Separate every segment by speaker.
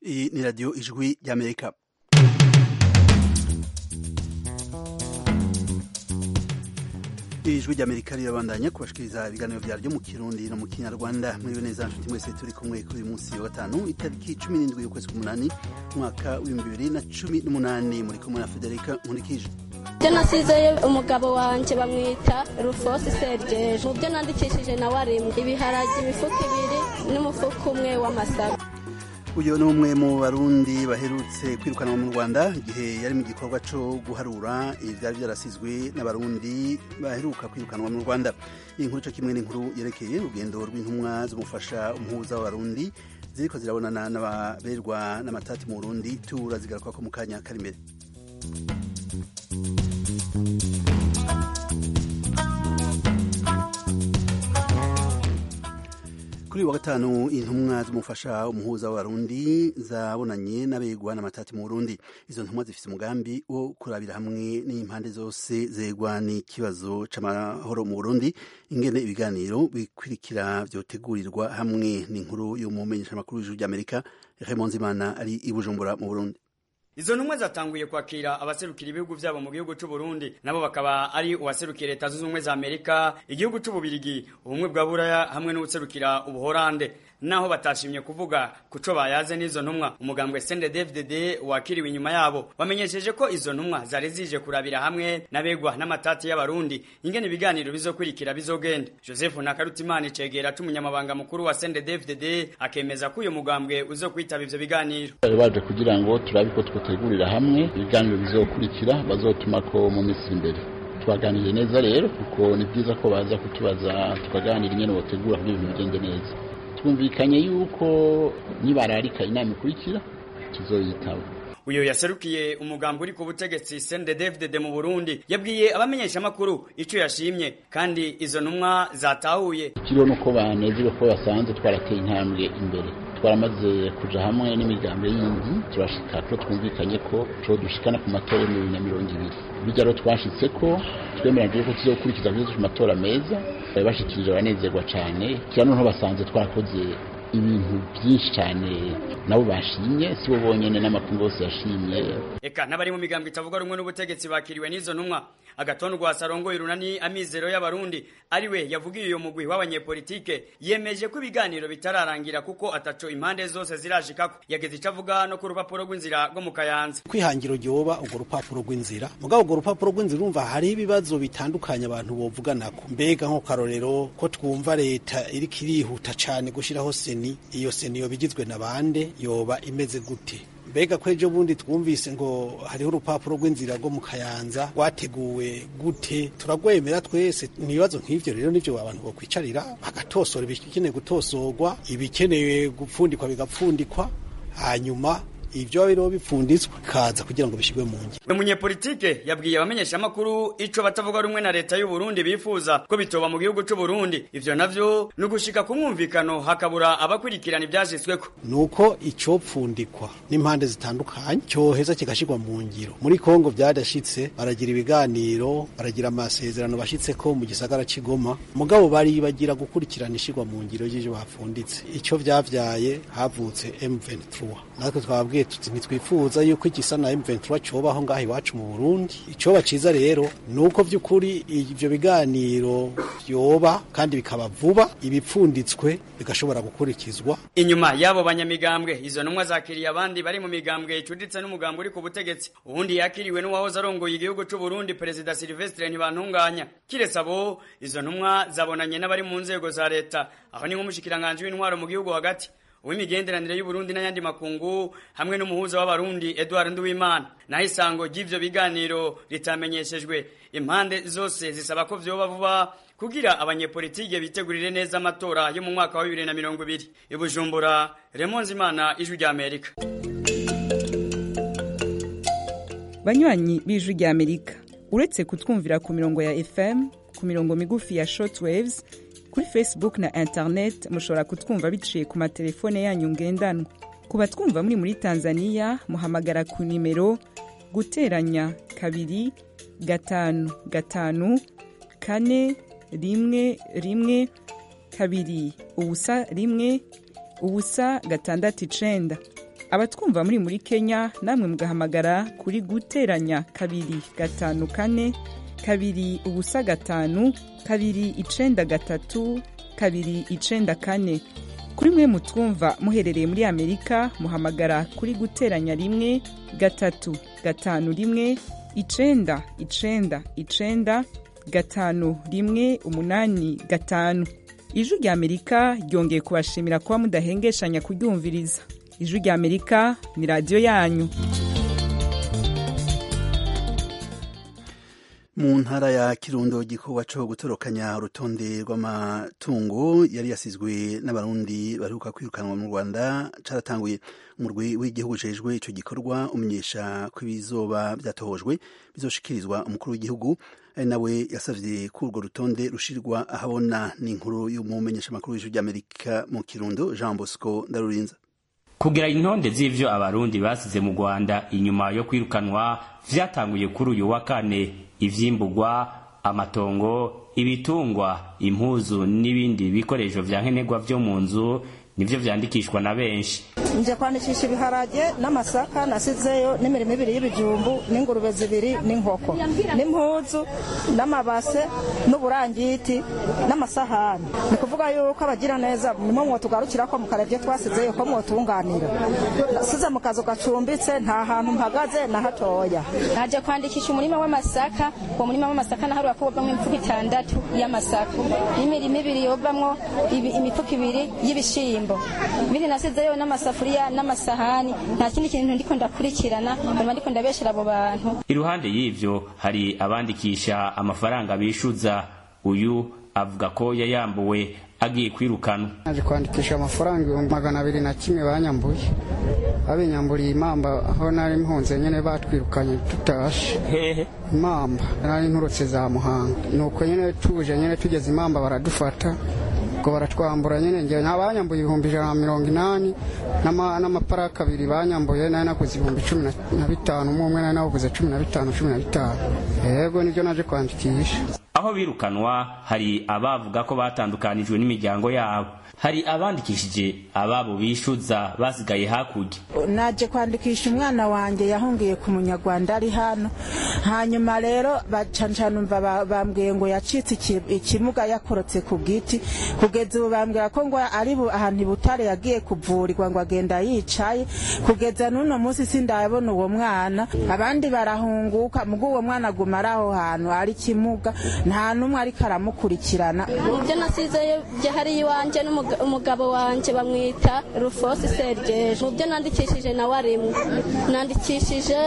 Speaker 1: iyi ni radiyo ijwi ry'amerika ijwi ry'amerika rirabandanya kubashikiriza ibiganiro vyaryo mu kirundi no mu kinyarwanda muriwe neza nshuti mwese turi kumwe kuri uyu munsi wa gatanu itariki cumi n'indwi y'ukwezi k'umunani umwaka w'ibihumbi bibiri na cumi n'umunani muri kumwe na federika nkurikije
Speaker 2: byo nasizeyo umugabo wanjye bamwita rufosi sergeje mu byo nandikishije nawe arimwe ibiharage imifuka ibiri n'umufuka umwe w'amasaka
Speaker 1: uyu ni umwe mu barundi baherutse kwirukanwa mu rwanda igihe yari mu gikorwa cyo guharura ibyari byarasizwe n'abarundi baheruka kwirukanwa mu rwanda iyi nkuru cyo kimwe n'inkuru yerekeye urugendo rw'intumwa z'umufasha umuhuza w'abarundi ziriko zirabonana n'ababerwa n'amatati mu burundi turazigaruka ko mu kanya kari imbere kuri uyu wa gatanu intumwa z'umufasha umuhuza w'abarundi zabonanye n'abegwa n'amatati mu burundi izo ntumwa zifite umugambi wo kurabira hamwe n'impande zose zegwa n'ikibazo c'amahoro mu burundi ingene ibiganiro bikurikira vyotegurirwa hamwe n'inkuru y'umumenyeshamakuru w'ijuru ry'amerika Raymond Zimana ari i Bujumbura mu burundi
Speaker 3: Izo ntumwa zatanguye kwakira abaserukira ibihugu vyabo mu gihugu c'u Burundi nabo bakaba ari uwaserukira leta zunze ubumwe za Amerika igihugu c'u Bubirigi ubumwe bwa Buraya hamwe n'uwuserukira ubuhorande naho batashimye kuvuga kuco bayaze n'izo ntumwa umugambwe Sende DFDD wakiriwe inyuma yabo bamenyesheje ko izo ntumwa zari zije kurabira hamwe n'abegwa n'amatati y'abarundi ingene ibiganiro bizokurikira bizogenda Joseph Nakarutimana cegera c'umunyamabanga mukuru wa Sende DFDD akemeza ko uyo mugambwe uzokwitaba ivyo biganiro
Speaker 4: baje kugira ngo turabe ko twotegurira hamwe ibiganiro bizokurikira bazotuma ko mu minsi imbere twaganiriye neza rero kuko ni byiza ko baza kutubaza tukaganira ingene botegura kugira ibintu bigende neza twumvikanye yuko nibararika inama ikurikira tuzoyitaba
Speaker 3: uyo yaserukiye umugambi uri ku butegetsi CNDD-FDD mu Burundi yabwiye abamenyesha makuru ico yashimye kandi izo ntumwa zatahuye
Speaker 4: ikiriho nuko banezerewe ko basanze twarateye intambwe imbere twaramaze kuja hamwe n'imigambi yindi turashika ko twumvikanye ko co dushikana ku matora ya bibiri na mirongo ibiri bijya rero twashitse ko twemeranyije ko tuzokurikiza kuzo ku matora meza bashikirije abanezerwa cane kira noneho basanze twarakoze ibintu byinshi cyane nabo bashimye si bo bonyene n'amakungu yose yashimye
Speaker 3: eka n'abari mu migambo itavuga rumwe n'ubutegetsi bakiriwe n'izo ntumwa agatondo rwa sarongoye runani amizero y'abarundi ariwe yavugiye uyo mugwi w'abanyepolitike yemeje ko ibiganiro bitararangira kuko ataco impande zose zirashikako yageze ico avuga no ku rupapuro rw'inzira rwo mu kayanza
Speaker 5: kwihangiro ryoba urwo rupapuro rw'inzira mugabo urwo rupapuro rw'inzira urumva hari ibibazo bitandukanye abantu bovuganako mbega nko karorero ko twumva leta iriko irihuta cane gushiraho seni iyo seni yoba igizwe na bande yoba imeze gute mbega ko ejo bundi twumvise ngo hariho urupapuro rw'inzira rwo mu kayanza rwateguwe gute turagwemera twese ibibazo nk'ivyo rero nivyo abantu bokwicarira bagatosora ibikeneye gutosorwa ibikeneye gupfundikwa bigapfundikwa hanyuma ivyo biriho bipfunditswe kaza kugira ngo bishirwe mu ngiro
Speaker 3: uyu munyepolitike yabwiye abamenyesha amakuru ico batavuga rumwe na leta y'u Burundi bifuza ko bitoba mu gihugu c'u Burundi ivyo navyo ni ugushika ku mwumvikano hakabura abakurikirana ivyashitsweko
Speaker 5: nuko icopfundikwa n'impande zitandukanye cyoheza kigashirwa mu ngiro muri Kongo vyadashitse baragira ibiganiro baragira amasezerano bashitseko mu gisagara c'Igoma mugabo bari bagira gukurikirana ishirwa mu ngiro y'ivyo bafunditse ico vyavyaye havutse M23 natwe twabwiye tuti ntitwifuza yuko igisa na M23 cobaho ngaho iwacu mu Burundi icoba ciza rero nuko vy'ukuri ivyo biganiro vyoba kandi bikaba vuba ibipfunditswe bigashobora gukurikizwa
Speaker 3: inyuma y'abo banyamigambwe izo ntumwa zakiriye abandi bari mu migambwe icuditse n'umugambi uri ku butegetsi uwundi yakiriwe n'uwahoze arongoye igihugu c'u Burundi perezida Silvestre Ntibantunganya kiretse abo izo ntumwa zabonanye n'abari mu nzego za leta aho ni nk'umushikiranganje w'intwaro mu gihugu hagati uw'imigenderanire y'Uburundi n'ayandi makungu hamwe n'umuhuza w'abarundi Edouard Nduwimana naho isango ry'ivyo biganiro ritamenyeshejwe impande zose zisaba ko vyoba vuba kugira abanyepolitike bitegurire neza amatora yo mu mwaka wa bibiri na mirongo ibiri i Bujumbura Raymond Zimana ijwi rya Amerika
Speaker 6: banywanyi b'ijwi rya Amerika uretse kutwumvira ku mirongo ya FM ku mirongo migufi ya shortwaves kuri facebook na internet mushobora kutwumva biciye ku matelefone yanyu ngendanwa ku batwumva muri muri tanzania muhamagara ku nimero guteranya kabiri gatanu gatanu kane rimwe rimwe kabiri ubusa rimwe ubusa gatandatu icenda abatwumva muri muri kenya namwe mugahamagara kuri guteranya kabiri gatanu kane kabiri ubusa gatanu kabiri icenda gatatu kabiri icenda kane kuri mwe mutwumva muherereye muri amerika muhamagara kuri guteranya rimwe gatatu gatanu rimwe icenda icenda icenda gatanu rimwe umunani gatanu ijwi rya amerika ryongeye kubashimira kuba mudahengeshanya kuryumviriza ijwi rya amerika ni radiyo yanyu
Speaker 1: mu ntara ya kirundo igikorwa cyo gutorokanya urutonde rw'amatungo yari yasizwe n'abarundi baheruka kwirukanwa mu rwanda caratanguye umurwi w'igihugu ujejwe ico gikorwa umenyesha ko ibizoba vyatohojwe bizoshikirizwa umukuru w'igihugu ari nawe yasavye ko urwo rutonde rushirwa ahabona n'inkuru y'umumenyeshamakuru w'ijwi ry'amerika mu kirundo jean bosco ndarurinza
Speaker 7: kugira intonde z'ivyo abarundi basize mu rwanda inyuma yo kwirukanwa vyatanguye kuri uyu wa kane ivyimburwa amatongo ibitungwa impuzu n'ibindi bikoresho vya nkenerwa vyo mu nzu nivyo vyandikishwa na benshi
Speaker 8: nje kwandikisha ibiharage n'amasaka nasizeyo n'imirimo ibiri y'ibijumbu n'ingurube zibiri n'inkoko n'impuzu n'amabase n'uburangiti n'amasahani ni kuvuga yuko abagira neza nimwo mwotugarukira ko mukarebye twasizeyo ko mwotunganira nasize mu kazu gacumbitse nta hantu mpagaze na hatoya
Speaker 2: naje kwandikisha umurima w'amasaka uwo murima w'amasaka naharuka ko wovamwo imifuko itandatu y'amasaka n'imirimo ibiri yovamwo imifuko ibiri y'ibishimbo ibindi nasizeyo n'amasafuriya n'amasahani nta kindi kintu ndiko ndakurikirana mba ndiko ndabeshera abo bantu
Speaker 7: iruhande y'ivyo hari abandikisha amafaranga bishuza uyu avuga ko yayambuwe agiye kwirukanwa
Speaker 9: naje kwandikisha amafaranga ibihumbi magana abiri na kimwe banyambuye babinyamburiye imamba aho nari mpunze nyene batwirukanye tutashe
Speaker 7: hehe
Speaker 9: imamba nari nturutse za muhanga nuko nyene tuje nyene tugeze imamba baradufata ubwo baratwambura nyene ngewe nta banyambuye ibihumbi ijana na mirongo inani n'amaparaka abiri banyambuye nari naguze ibihumbi cumi na bitanu umwe umwe nari naguze cumi na bitanu cumi na bitanu yego nibyo naje kwandikisha
Speaker 7: aho birukanwa hari abavuga ko batandukanijwe n'imiryango yabo hari abandikishije ababo bishuza basigaye hakurya
Speaker 10: naje kwandikisha umwana wanjye yahungiye ku munyarwanda ari hano hanyuma rero bacancanumva bambwiye ngo yacitse ikimuga yakorotse ku giti kugeza ubu bambwira ko ngo ari ahantu i butare yagiye kuvurirwa ngo agenda yicaye kugeza n'uno munsi sindabona uwo mwana abandi barahunguka mugo uwo mwana aguma ari aho hantu ari kimuga nta n'umwe ariko aramukurikirana
Speaker 2: mu byo nasizeyo hariya iwanjye umugabo wanjye bamwita rufosi sergeje mu byo nandikishije nawe arimwe nandikishije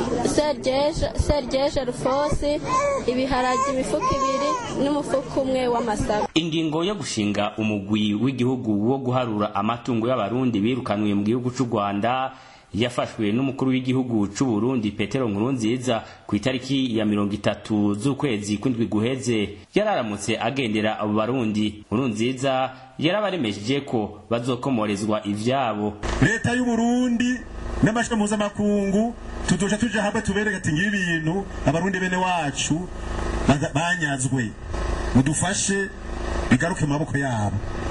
Speaker 2: sergeje rufosi ibiharage imifuka ibiri n'umufuka umwe w'amasaka
Speaker 7: ingingo yo gushinga umugwi w'igihugu wo guharura amatungo y'abarundi birukanwe mu gihugu cy'u rwanda yafashwe n'umukuru w'igihugu cy'u Burundi Petero Nkurunziza ku itariki ya mirongo itatu z'ukwezi kw'indwi guheze yararamutse agendera abo barundi Nkurunziza yarabaremeje ko bazokomorezwa ivyabo
Speaker 11: leta y'u Burundi n'amashami mpuzamakungu tuzoca tuja hamwe tubereke ati ngibi ibintu abarundi bene wacu banyazwe mudufashe bigaruke mu maboko yabo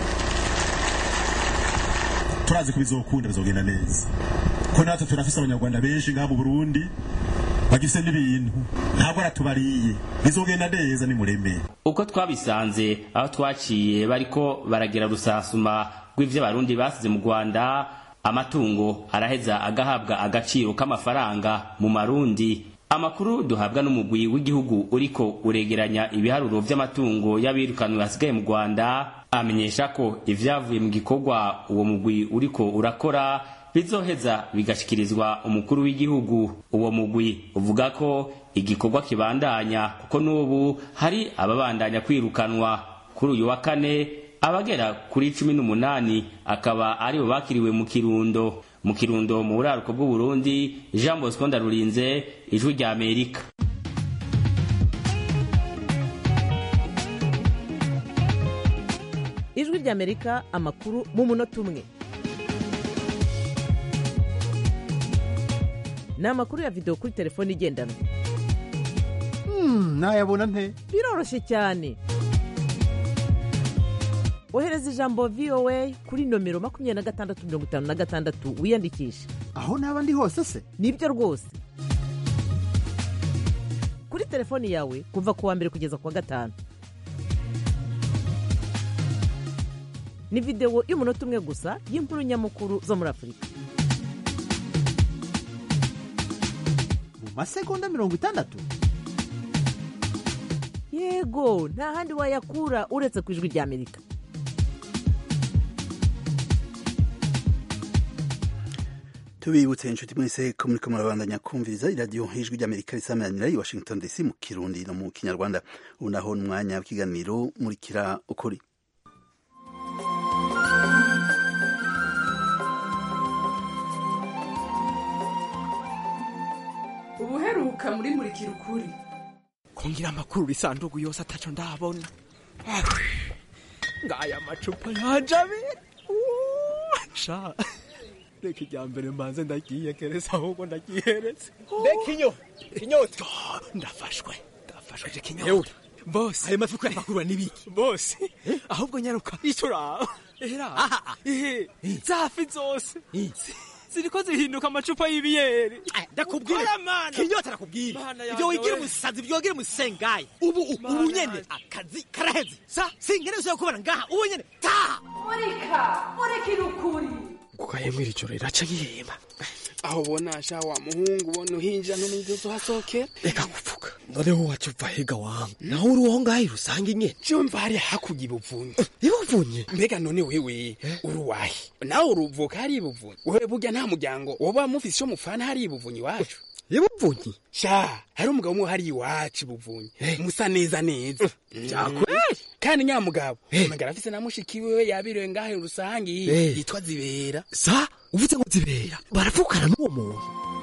Speaker 11: turazi ko bizokunda bizogenda neza ko natwe turafise abanyarwanda benshi ngaha mu Burundi bagifise n'ibintu ntabwo aratubariye bizogenda neza nimuremere
Speaker 7: uko twabisanze aho twaciye bariko baragira rusasuma rw'ivyo abarundi basize mu Rwanda amatungo araheza agahabwa agaciro k'amafaranga mu marundi amakuru duhabwa n'umugwi w'igihugu uriko uregeranya ibiharuro vy'amatungo y'abirukanwe basigaye mu Rwanda amenyesha ko ivyavuye mu gikorwa uwo mugwi uriko urakora bizoheza bigashikirizwa umukuru w'igihugu uwo mugwi uvuga ko igikorwa kibandanya kuko n'ubu hari ababandanya kwirukanwa kuri uyu wa kane abagera kuri cumi n'umunani akaba aribo bakiriwe mu kirundo mu kirundo mu buraruko bw'uburundi jean bosco ndarurinze ijwi rya amerika
Speaker 12: ijwi rya amerika amakuru mu munota umwe ni amakuru ya videwo kuri telefone igendanwa
Speaker 13: nayabona nte
Speaker 12: biroroshye cyane ohereza ijambo voa kuri nomero makumyabiri na gatandatu mirongo itanu na gatandatu wiyandikishe
Speaker 13: aho naba ndi hose se
Speaker 12: nibyo rwose kuri telefoni yawe kuva ku wa mbere kugeza ku wa gatanu ni videwo y'umunota umwe gusa y'inkuru nyamukuru zo muri afurika
Speaker 13: mu masegonda mirongo itandatu
Speaker 12: yego nta handi wayakura uretse ku ijwi ry'amerika
Speaker 1: tubibutse inshuti mwese ko muriko murabandanya kumviriza iradiyo ijwi ry'amerika risameranira i washington dc mu kirundi no mu kinyarwanda ubu naho ni umwanya w'ikiganiro murikira ukuri
Speaker 14: ubuheruka muri murikira ukuri
Speaker 15: kungira amakuru isanduku yose ataco ndabona ngaya amacupa yanje abiri sha reka irya mbere mbanze ndagiyegereza ahubwo ndagihereze reka inyo inyota ndafashwe ndafashwe je kinyota bose ayo mafi kuyapakurura n'ibiki bose ahubwo nyaruka icuraba era ehe zafi zose ziriko zihinduka amacupa y'ibiyeri
Speaker 16: ndakubwira kinyota nakubwira ibyo wigira umusazi byogira umusengayi ubu ubu nyene akazi karaheze sa singene ushobora kubona ngaha ubu nyene taha
Speaker 14: murika murikira ukuri
Speaker 15: kugahemwira ijoro riraca gihema aho ubona sha wa muhungu ubona uhinjira no mw'izozo hasokera reka gupfuka noneho waca uva hega wangu naho uri uwo ngaho rusanga nyene jumva hariya hakurya ibuvunyi ibuvunyi mbega none wewe uri uwahe nawe uruvuka hari ibuvunyi wewe burya nta muryango woba mufise ico mufana hari ibuvunyi iwacu ibuvunyi sha hari umugabo umwe hari iwacu ibuvunyi musa neza neza vyakweli kandi nyamugabo umugabo afise na mushiki wiwe yabirewe ngahe rusangi yitwa zibera sa uvuze ngo zibera baravukana n'uwo muntu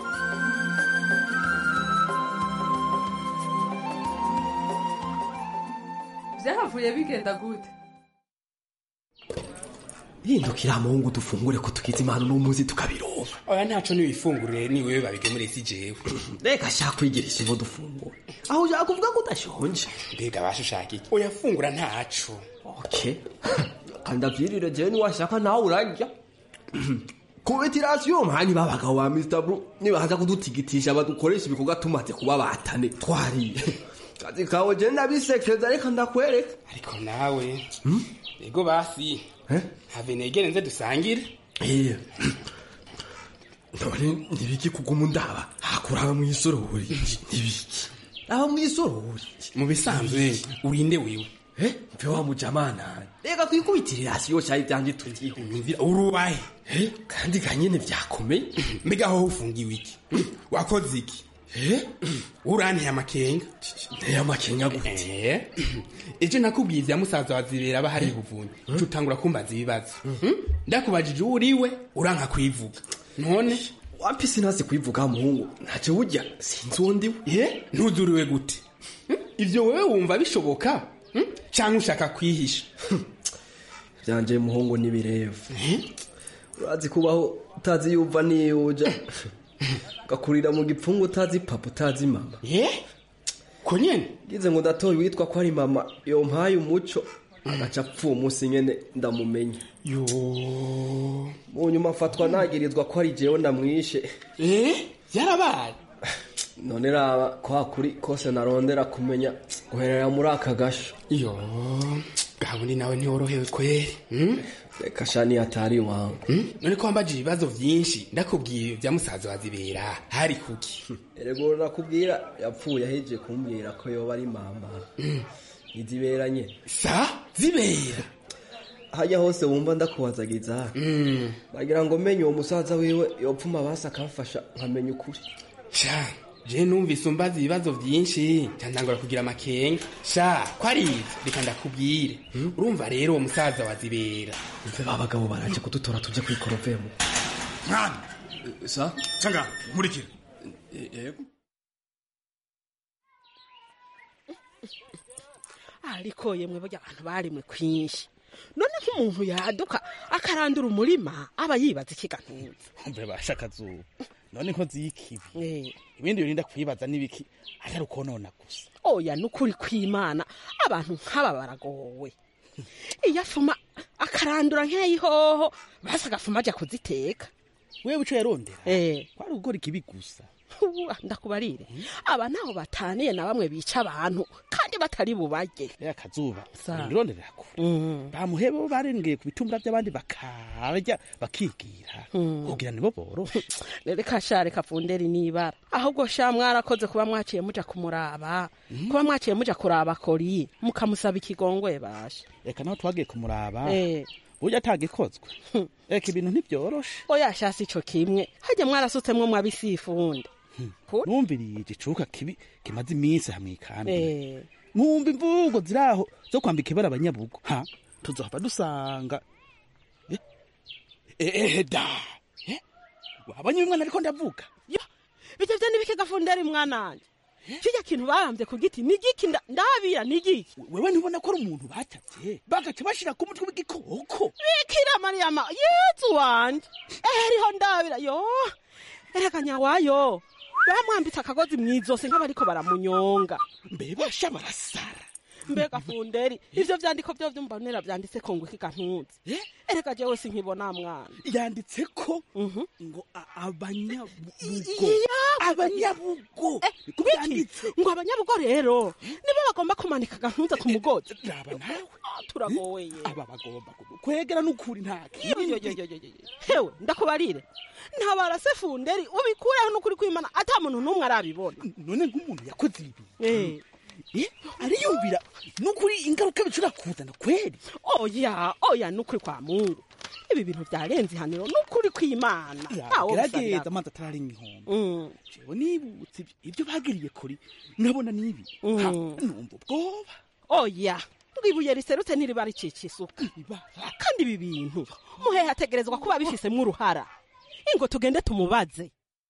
Speaker 14: vyahavuye bigenda gute
Speaker 15: hindukira muhungu dufungure ko tugize impano n'umuzi tukabironka oya ntaco niwifungurire ni wewe babigemure si jewe reka shaka kwigirisha ivo dufungure aho ushaka kuvuga ko udashonje mbega basha ushaka iki oya fungura ntaco okay kandi avyirire jewe niwashaka nawe urarya kubetirasiyo mani babagabo ba Mr. Blue nibaza kudutigitisha badukoresha ibikorwa tumaze kuba batane twariye kazi kawe je ndabisekeza reka ndakwereka ariko nawe ego basi have negere nze dusangire iya none nibiki kuguma undaba hakuraba mw'isorori nibiki aba mw'isorori mu bisanzwe urinde wewe mve wa mujamana reka kwikubitirira hasi yo cyari byanjye tugiye urubaye kandi ganyene vyakomeye mbega aho ufungiwe iki wakoze iki uranteye amakenga nteye amakenga gute ejo nakubwiye ivya musaza wa zibera aba hari ibuvunyi cutangura kumbaza ibibazo ndakubajije uwo uriwe uranka kwivuga none wapi sinazi kwivuga muhungu ntacyo burya sinzi uwo ndiwe ntuzuriwe gute ivyo wewe wumva bishoboka cyangwa ushaka kwihisha byanje muhungu n'ibirevu urazi kubaho utazi yuva niyuja ugakurira mu gipfungu utazi papa utazi mama ko nyene ngize ngo ndatoye witwa ko ari mama yompaye umuco agaca apfa uwo munsi nyene ndamumenya yo mu nyuma afatwa nagirizwa ko ari jewe ndamwishe yarabaye none raba kwa kuri kose narondera kumenya guherera muri aka gasho yo gabundi nawe ntiworohewe kweri reka shani atari iwawe none ko wambaje ibibazo vyinshi ndakubwiye vya musaza wa zibera hari kuki erego nakubwira yapfuye aheje kumbwira ko yoba ari mama izibera nyene sa zibera hajya hose wumva ndakubazagiza bagira ngo menye uwo musaza wiwe yopfuma basi akamfasha nkamenya ukuri sha je numvise umbaza ibibazo vyinshi cyandangura kugira amakenga sha ko ari ivyo reka ndakubwire urumva rero uwo musaza wa zibera mve babagabo baraje kudutora tuje kwikorovemo
Speaker 11: mwana
Speaker 15: sa
Speaker 11: canga nkurikira
Speaker 15: yego
Speaker 17: ariko yemwe burya abantu barimwe kwinshi none nk'umuntu yaduka akarandura umurima aba yibaza ikigantuza
Speaker 18: mbe basha akazuba none ko zikibi ibindi birinda kwibaza n'ibiki atari ukonona gusa
Speaker 17: oya nukuri kwimana abantu nk'aba baragowe iyo afuma akarandura nk'ayihoho basi agafuma ajya kuziteka
Speaker 18: wewe ico yarondera
Speaker 17: eh
Speaker 18: kwari gukora ikibi gusa
Speaker 17: Uwa, ndakubarire aba ntaho bataniye na bamwe bica abantu kandi batari bubarye
Speaker 18: ya kazuba
Speaker 17: Sa.
Speaker 18: ngironderera kure bamuhebe bo barengeye ku bitumbura by'abandi bakarya bakigira kugira nibo boroshe
Speaker 17: reka sha reka funderi nibara ahubwo sha mwarakoze kuba mwaciye muja kumuraba kuba mwaciye muja kuraba kori mukamusaba ikigongwe basha
Speaker 18: reka naho twagiye kumuraba
Speaker 17: eh
Speaker 18: burya atagikozwe reka ibintu ntibyoroshe
Speaker 17: oya sha si ico kimwe hajya mwarasutsemwo mwabisifunde
Speaker 18: numviriye igicuka kibi kimaze iminsi hamwe kandi
Speaker 17: eh
Speaker 18: nkumva imvugo ziraho zo kwambika ibara abanyabugo ha tuzohava dusanga Eh, eh, eh, da Eh, wabonye uyu mwana ariko ndavuga
Speaker 17: bijya byo nibike funderi mwananje kirya kintu barambye ku giti ni igiki nda- ndabira ni igiki
Speaker 18: wewe ntubona ko ari umuntu batavye bagaca bashira ku mutwe w'igikoko
Speaker 17: bikira mariyama yezu wanje eriho ndabira yo erega nyawayo bamwambitse akagozi mw'izosi nk'abariko baramunyonga
Speaker 18: mbe basha barasara
Speaker 17: mbega funderi ivyo vyandiko vyo vyumbonera vyanditse ko ngo ikigantuzi erega jewe sinkibona mwana
Speaker 18: yanditse ko ngo a- abanyabugo
Speaker 17: Iya,
Speaker 18: abanyabugo niko byanditse
Speaker 17: ngo abanyabugo rero nibo bagomba kumanika agantuza ku mugozi
Speaker 18: raba nawe
Speaker 17: turagoye
Speaker 18: aba bagomba kwegera n'ukuri nta kindi
Speaker 17: hewe ndakubarire ntabarase funderi ubikureho n'ukuri kwimana ata muntu n'umwe arabibona
Speaker 18: none nk'umuntu yakoze ibi
Speaker 17: Eh.
Speaker 18: Eh, ariyumvira n'ukuri ingaruka bishobora kuzana kweri
Speaker 17: oya oya n'ukuri kwa mungu ibi bintu byarenze ihaniro n'ukuri kw'imana ntawo
Speaker 18: gerageza amazi atararenga inkombe jewe nibutse ibyo- ibyo bagiriye kuri nkabona n'ibi Ha, numva ubwoba
Speaker 17: oya ngo ibuye riserutse ntiriba rikica isuka kandi ibi bintu muhehe ategerezwa kuba bifisemo uruhara ingo tugende tumubaze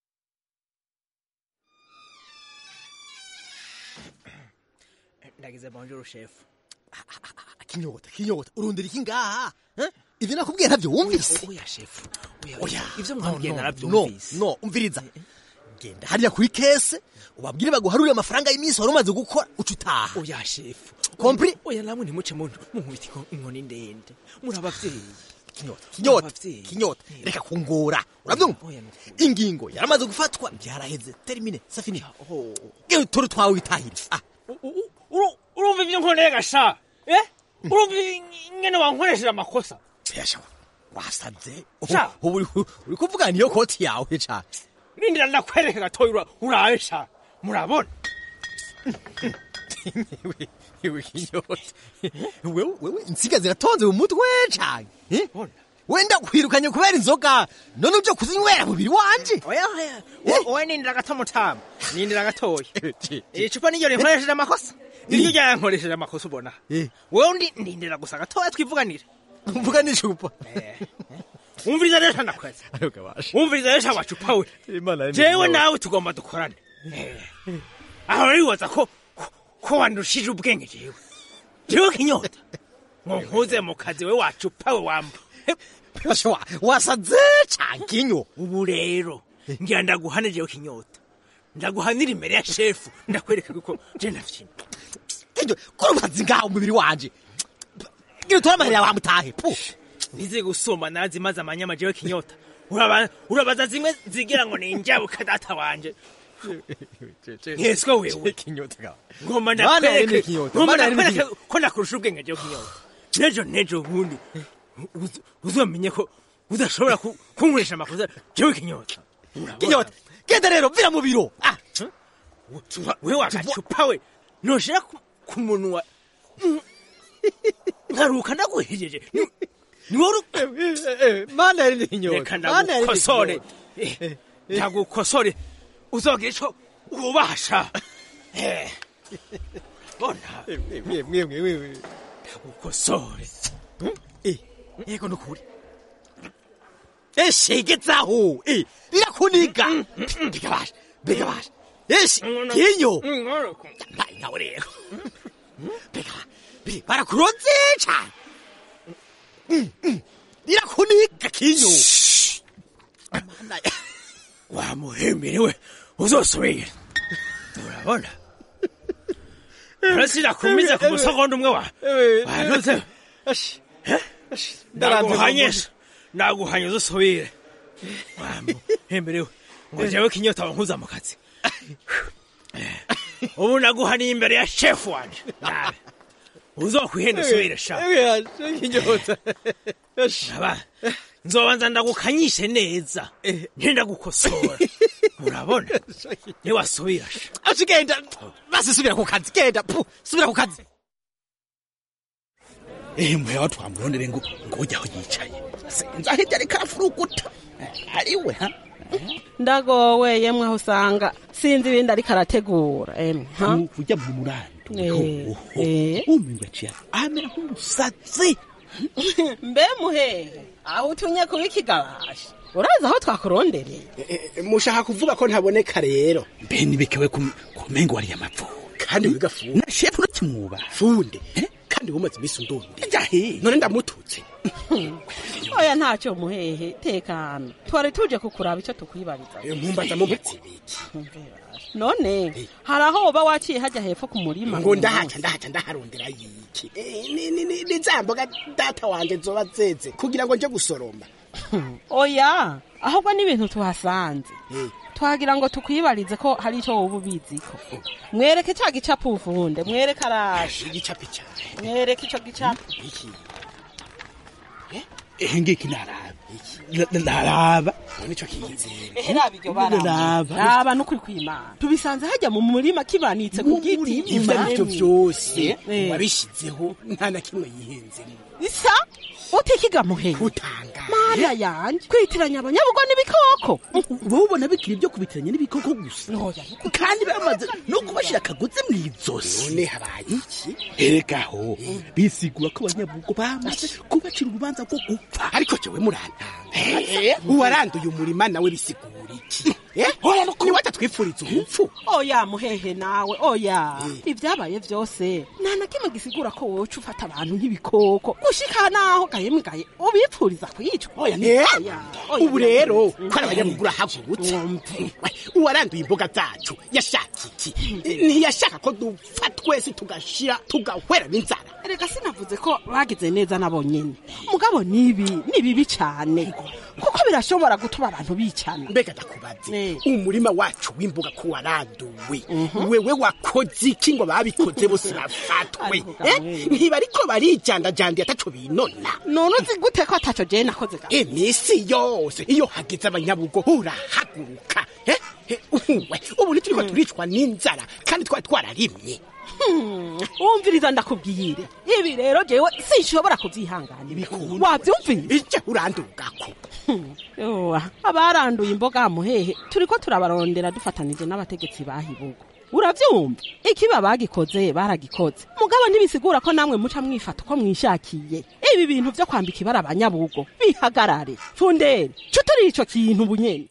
Speaker 16: ndagize bonjour chef kinyota kinyota urundira iki ngaha eh? ivyo nakubwiye ntabyo wumvise
Speaker 15: oya chef
Speaker 16: oya
Speaker 15: ivyo
Speaker 16: no,
Speaker 15: mwambwiye
Speaker 16: no,
Speaker 15: naravyumvise.
Speaker 16: no no umviriza genda hariya kuri kese ubabwire baguharurire amafaranga y'iminsi wari umaze gukora uca utaha
Speaker 15: oya chef
Speaker 16: Compris?
Speaker 15: oya namwe ntimuce mu munkubita inko- inkoni ndende muri abavyeyi
Speaker 16: kinyota kinyota kinyota reka kungora urabyumva ingingo yaramaze gufatwa byaraheze termine safini gewe turi twawe witahire ah
Speaker 19: urumva ibyo nkoreye gasha eh urumva ingene wankoresheje amakosa
Speaker 16: yasha wasaze
Speaker 19: Sha.
Speaker 16: ubu uri- uri kuvuga niyo koti yawe cyane
Speaker 19: nindira ndakwereka gatoya ura- urabe sha murabona
Speaker 16: Ewe kinyota wewe wewe insiga ziratonze mu mutwe cyane eh? wenda kwirukanye kubera inzoga none uje kuzinywera mubiri wanje
Speaker 19: oya oya Wo- wowe nindira gato mutama nindira gatoya iri cupa niryo rinkoresheje amakosa niryo ryankoresheje amakosa ubona wewe undi ndindira gusa gatoya twivuganire
Speaker 16: mvuga n'icupa
Speaker 19: wumviriza rero sha ndakweza wumviriza rero sha wacupa we jewe nawe tugomba dukorane aho wibaza ko ko- ko wandushije ubwenge jewe jewe kinyota ngo nkuze mu kazi we wacupa we wamba
Speaker 16: wasaze cyane kinyo
Speaker 19: ubu rero ngira ndaguhane jewe kinyota ndaguhanira imbere ya shefu ndakwereka ko je nafyina
Speaker 16: kinyo kora ubusazi ngaho umubiri wanje ngira utore amahera yawe amutahe pu
Speaker 19: nize gusoma narazimaze amanyama jewe kinyota Uraba- urabaza zimwe zigira ngo ninjabuka data wanje nkeswe wewe
Speaker 16: kinyota
Speaker 19: ngomba
Speaker 16: Bana yene
Speaker 19: ndakwereke
Speaker 16: kinyota,
Speaker 19: ngomba
Speaker 16: bana yene
Speaker 19: ndakwereke
Speaker 16: kinyota.
Speaker 19: ko nakurusha ubwenge jewe kinyota nejo nejo ubundi uz- uzomenye ko udashobora ku- kunkoresha amakosa jewe kinyota
Speaker 16: kinyota genda rero vira mu biro ah
Speaker 19: we wagacupa we noshira ku- ku munwa nkaruka ndaguhejeje Ni- ni wowe
Speaker 16: mana yari kinyota
Speaker 19: reka
Speaker 16: Mana yari
Speaker 19: ndagukosore
Speaker 16: kinyota.
Speaker 19: Eh, ndagukosore uzogira ico ubasha Eh, bona
Speaker 16: mwe mwe mwe
Speaker 19: ndagukosore
Speaker 16: eh yego nukuri eshegetsaho eh birakuniga bigabasha bigabasha eshi kinyo mbaye nawe rero biga biri barakuroze cyane Mm, mm. birakuniga kinyo
Speaker 19: wamuhemerewe uzosubire urabona urasira kumiza ku musogondo umwe wa wanuze ndaguhanyesha naguhanya uzusubire hemberewe ngo jewe kinyota wankuza mu kazi ubu naguhaniye imbere ya shefu wanje nabe uzokwihenda usubire sha
Speaker 16: kinyota
Speaker 19: Aba, nzobanza ndagukanyishe neza ntindagukosora urabona niwasubira sha
Speaker 16: aci genda basi subira ku kazi genda pu subira ku kazi
Speaker 18: ehe muhe watu wamurondere ngo ngo ujya aho yicaye sinzi aho ibyo ariko arafuruguta ariwe ha
Speaker 17: ndagowe yemwe aho usanga sinzi ibindi ariko arategura emwe ha
Speaker 18: ujya mu murando
Speaker 17: Eh, eh.
Speaker 18: umengo aciye amera nk'umusazi
Speaker 17: mbe muhehe aho utunye kuba ikigabasha urazi aho twakurondereye
Speaker 5: mushaka kuvuga ko ntaboneka rero
Speaker 18: mbe nibekewe ku mengo wariye amapfuka
Speaker 5: kandi wigafunde
Speaker 18: na shefu urakimwubaha
Speaker 5: funde kandi wumaze iminsi undundi
Speaker 18: jahe
Speaker 5: none ndamututse
Speaker 17: oya ntacyo muhehe tekana twari tuje kukuraba icyo tukwibariza
Speaker 5: mpumbaza mubatse ibiki
Speaker 17: none hari aho woba waciye hajya hepfo ku murima
Speaker 5: ngo ndahaca ndahaca ndaharondera yiki Eh, ni- ni- ni ni za mboga data wanje zoba zeze kugira ngo nje gusoroma
Speaker 17: oya ahubwo n'ibintu tuhasanze twagira ngo tukwibarize ko hari icyo wowe ubiziko mwereke cya gicapu ufunde mwereke araje
Speaker 5: igicapu cyane
Speaker 17: mwereke icyo gicapu
Speaker 18: ehe ngiki naraba naraba
Speaker 5: nico kinzira
Speaker 17: ehe raba iryo bara
Speaker 18: Raba.
Speaker 17: raba n'ukuri kw'imana tubisanze hajya mu murima kibanitse ku giti
Speaker 5: ivyo arivyo vyose
Speaker 17: Eh.
Speaker 5: wabishizeho nta na kimwe yihenzemo
Speaker 17: isa utikiga muhehe mana yanje kwitiranya abanyabugo n'ibikoko
Speaker 18: wowe ubona bikiri ibyo kubitiranya n'ibikoko gusa kandi bamaze no kubashyira akagozi mu izosi
Speaker 5: none habaye iki
Speaker 18: erekaho bisigura ko abanyabugo bamaze kubacira urubanza rwo gupfa
Speaker 5: ariko jewe murantanga uwaranduye umurima nawe bisigura iki Eh? niwe atatwifuriza urupfu
Speaker 17: oya muhehe nawe oya ibyabaye byose nta na kimwe gisigura ko wowe uca ufata abantu nk'ibikoko gushika naho gahemwe gahe ubipfuriza kwicwa oya ni-
Speaker 5: Eh?
Speaker 17: oya, oya,
Speaker 5: ubu rero
Speaker 17: Mm.
Speaker 5: ko ari abanyamuguru ahagurutse We, uwaranduye imboga zacu yashaka iki ntiyashaka ko dupfa twese tugashira tugahwera n'inzara
Speaker 17: erega sinavuze ko bagize neza nabo nyene mugabo nibi ni bibi cane kuko birashobora gutuma abantu bicana
Speaker 5: mbega ndakubaze umurima wacu w'imboga ko waranduwe wewe wakoze iki ngo babikoze bose bafatwe Eh? ntiba ariko barijandajandiye ataco binona
Speaker 17: none uzi gute ko ataco jewe nakoze ga
Speaker 5: iminsi yose iyo hageze abanyabugo urahaguruka Eh? Eh, uwe, ubu ntituriko turicwa n'inzara kandi twari twararimye
Speaker 17: Hmm, wumviriza ndakubwire ibi rero jewe sinshobora kuvyihanganira wavyumvise
Speaker 5: ije urandugako
Speaker 17: yowa abaranduye imboga muhehe turiko turabarondera dufatanije n'abategetsi bahibugo uravyumva ikiba bagikoze baragikoze mugabo ntibisigura ko namwe muca mwifata uko mwishakiye ibi bintu vyo kwambika ibara abanyabugo bihagarare fundere co turi ico kintu bunyene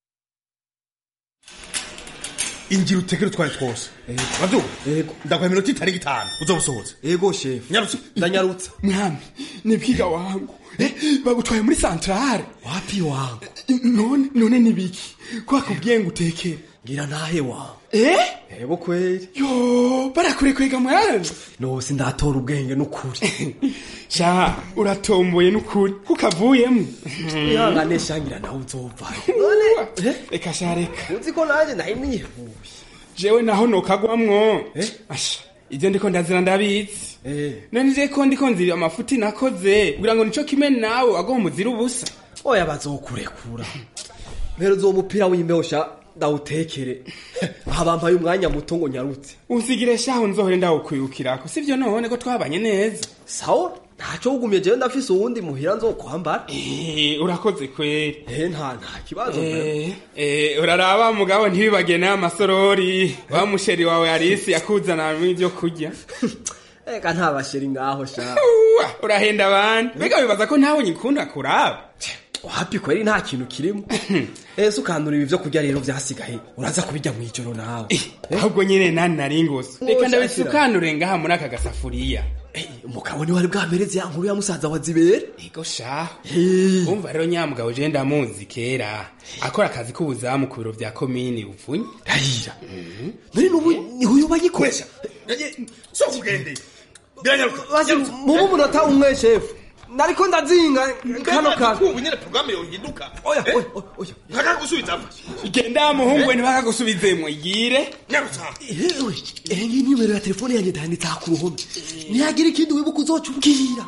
Speaker 20: ingira utekere utwaye twose wabyo ndaguha iminota itari gitanu uzoba usohotse
Speaker 15: ego shefu
Speaker 20: nyarutse
Speaker 15: ndanyarutsa
Speaker 21: mwami ni bwiga wangu eh, bagutwaye muri santrale
Speaker 15: wapi wangu
Speaker 21: none none ni biki ko bakubwiye ngo utekere
Speaker 15: ngira ntahe wangu
Speaker 21: eh
Speaker 15: ego kweli
Speaker 21: yo barakurekwega mwana
Speaker 15: nose ndatora ubwenge n'ukuri
Speaker 21: sha uratomboye n'ukuri kukavuyemo
Speaker 15: ihangane shangira nawe uzovayo
Speaker 21: reka sha reka
Speaker 15: uzi ko nanjye nari nihuye
Speaker 21: jewe naho nokagwamwo asha ivyo ndiko ndazira ndabizi none je ko ndiko nzira amafuti nakoze kugira ngo nico kimwe nawe wagomba umuzira ubusa
Speaker 15: oya bazokurekura mpero uwo mupira w'imbeho sha ndawutekere aha bampaye umwanya muto ngo nyarutse
Speaker 21: usigire shaho nzohore ndawukwirukirako sivyo none ko twabanye neza
Speaker 15: sawa ntaco wugumye jewe ndafise uwundi muhira nzokwambara
Speaker 21: Eh, urakoze kweri
Speaker 15: eh nta nta kibazo
Speaker 21: Eh, eh, uraraba mugabo ntibibage n'aya masorori wa musheri wawe arisi yakuzanamwo ivyo kurya
Speaker 15: eka nta basheri ngaho sha
Speaker 21: Uwa, urahenda abandi mbega wibaza ko ntawe nyikunda kuraba
Speaker 15: wapi kweri nta kintu kirimo ese ukandura ibi vyo kurya rero vyasigaye uraza kubirya mw'ijoro nawe
Speaker 21: ahubwo nyine nani nari ngose
Speaker 15: Oh,
Speaker 21: reka
Speaker 15: shakira.
Speaker 21: ndabisukanure ngaha muri aka gasafuriya
Speaker 15: umugabo niwe ari bwamereze ya nkuru ya musaza wa zibere
Speaker 21: ego shaho umva rero nyamugabo je ndamuzi kera akora akazi k'ubuzamu ku biro vya komini buvunyi
Speaker 15: rahira none n'ubu niho uyoba yikoresha
Speaker 20: so kugendeye biranyaruka
Speaker 15: basi mubu umunota umwe shefu nariko ndazinga kano kantu
Speaker 20: ubu nyene porogaramu yohinduka
Speaker 15: oya oya oya
Speaker 20: ntakagusubiza
Speaker 21: genda muhungu we ntibakagusubizemwo igire
Speaker 20: nyarutsa
Speaker 15: ewe ehe ngiyi nimero ya telefone yanjye ndanditse aha ku ruhome ntihagira ikindi wibuka uzoca umbwira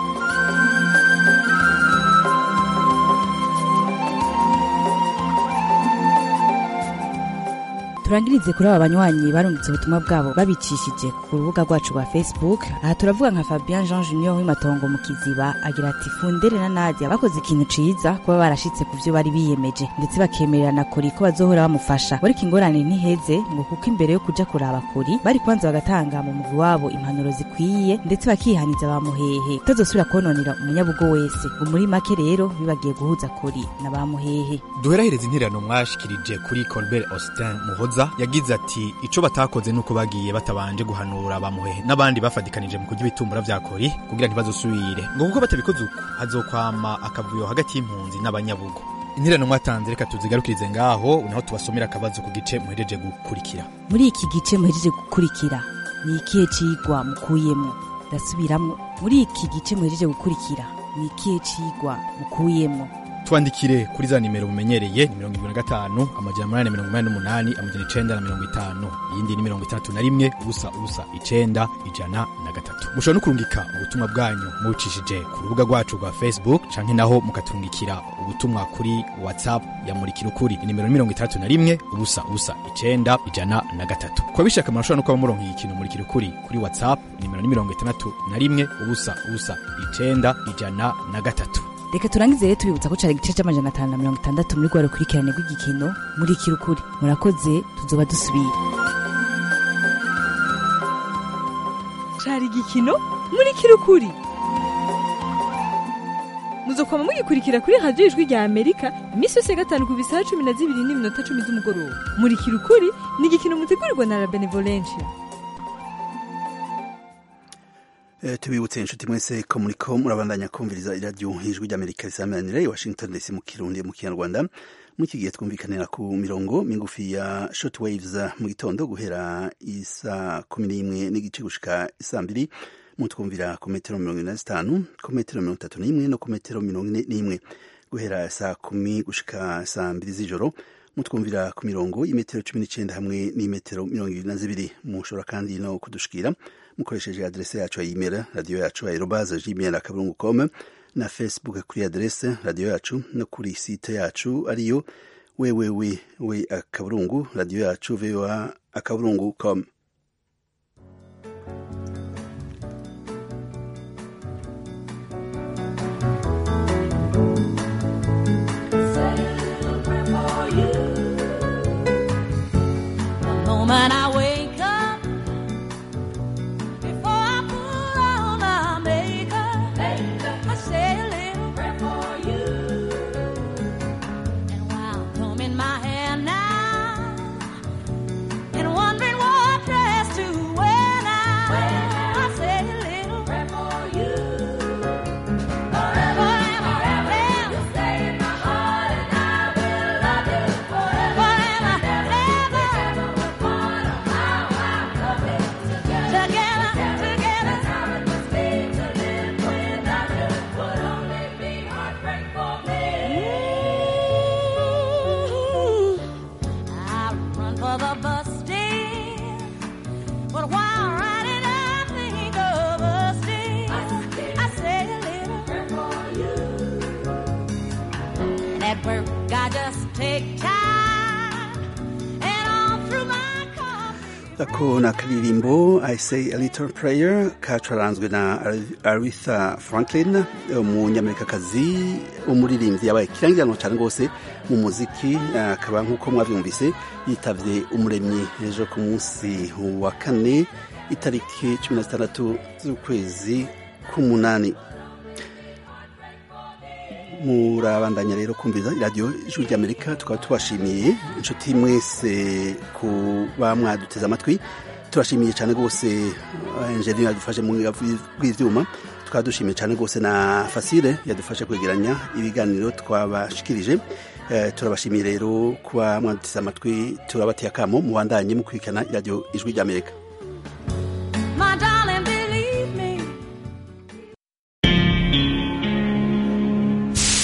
Speaker 4: turangirize kuri aba banywanyi barungitse ubutumwa bwabo babicishije ku rubuga rwacu rwa facebook aha turavuga nka fabien jean junior w'imatongo mu kiziba agira ati fundere na nadia bakoze ikintu ciza kuba barashitse ku vyo bari biyemeje ndetse bakemererana kuri ko bazohora bamufasha ariko ingorane ntiheze ngo kuko imbere yo kuja kuraba kuri bari kwanza bagatanga mu mugwi wabo impanuro zikwiye ndetse bakihaniza bamuhehe utazosubira kononera umunyabugo wese ngo muri make rero bibagiye guhuza kuri na bamuhehe
Speaker 22: duherahereza intererano mwashikirije kuri colbert austin muhoza yagize ati ico batakoze nuko bagiye batabanje guhanura bamuhehe n'abandi bafadikanije mu kurya ibitumbura vya kori kugira ntibazosubire ngo kuko batabikoze uko hazokwama akavuyo hagati y'impunzi n'abanyabugo intererano mwatanze reka tuzigarukirize ngaho naho tubasomera akabazo ku gice muhejeje gukurikira
Speaker 4: muri iki gice muhejeje gukurikira ni ikihe cigwa mukuyemwo ndasubiramwo muri iki gice muhejeje gukurikira ni ikihe cigwa mukuyemwo
Speaker 22: twandikire kuri za nimero mumenyereye ni mirongo irindwi na gatanu amajana umunani mirongo inani n'umunani amajana icenda na mirongo itanu iyindi ni mirongo itandatu na rimwe ubusa ubusa icenda ijana na gatatu mushobora no kurungika ubutumwa bwanyu mubucishije ku rubuga rwacu rwa facebook canke naho mukaturungikira ubutumwa kuri whatsapp ya murikira ukuri inimero ni mirongo itandatu na rimwe ubusa ubusa icenda ijana na gatatu kuba bishaka murashobora no kuba muronkeye ikintu murikira ukuri kuri whatsapp inimero ni mirongo itandatu na rimwe ubusa ubusa icenda ijana na gatatu
Speaker 4: reka turangize rero tubibutsa ko cari igice c'amajana atanu na mirongo itandatu muri rwa rukurikirane rw'igikino muri kirukuri murakoze tuzoba dusubira
Speaker 23: cari igikino muri kirukuri muzokwama mugikurikira kuri radiyo ijwi rya amerika iminsi yose ya gatanu ku bisaha cumi na zibiri n'iminota cumi z'umugoroba muri kirukuri ni igikino mutegurirwa na la benevolencia
Speaker 1: Eh, tubibutse inshuti mwese ko muriko murabandanya kumviriza iradiyo ijwi ry'amerika risamanira i washington dc mu kirundi mu kinyarwanda muri iki gihe twumvikanira ku mirongo migufi ya short waves mu gitondo guhera isa kumi n'imwe n'igice gushika isa mbiri mutwumvira ku metero mirongo ine na zitanu ku metero mirongo itatu n'imwe no ku metero mirongo ine n'imwe guhera saa kumi gushika saa mbiri z'ijoro mutwumvira ku mirongo y'imetero cumi n'icenda hamwe n'imetero mirongo ibiri na zibiri mushobora kandi no kudushikira mukoresheje adrese yacu ya email radiyo yacu aerobaze gmail akaburungu com na facebook kuri adrese radiyo yacu no kuri site yacu ariyo wewewe we akaburungu radiyo yacu voa akaburungu com
Speaker 24: The moment I wake up, before I put on my makeup, I say a little prayer for you. And while combing my hair now, and wondering what dress to wear now, I say a little prayer for you. Forever and forever, you stay in my heart, and I will love you forever and ever. Together, together. Ooh, I run for the bus stand, but while riding, I think of us dear. I say a little prayer for you. And at work, I just take time, and all through my
Speaker 1: ako ni akaririmbo i say a little prayer kacaranzwe na aretha franklin umunyamerikakazi umuririmbyi yabaye ikirangiranwa cyane rwose mu muziki akaba nk'uko mwabyumvise yitavye umuremyi ejo ku munsi wa kane itariki cumi na zitandatu z'ukwezi k'umunani murabandanya rero kumviriza iradiyo ijwi ry'amerika tukaba tubashimiye inshuti mwese kuba mwaduteze amatwi turashimiye cyane rwose enjeniyeri yadufashe mu bw'ibyuma tukaba dushimiye cyane rwose na fasire yadufashe kwegeranya ibiganiro twabashikirije turabashimiye rero kuba mwaduteze amatwi turabateye akamo mubandanye mukurikirana iradiyo ijwi ry'amerika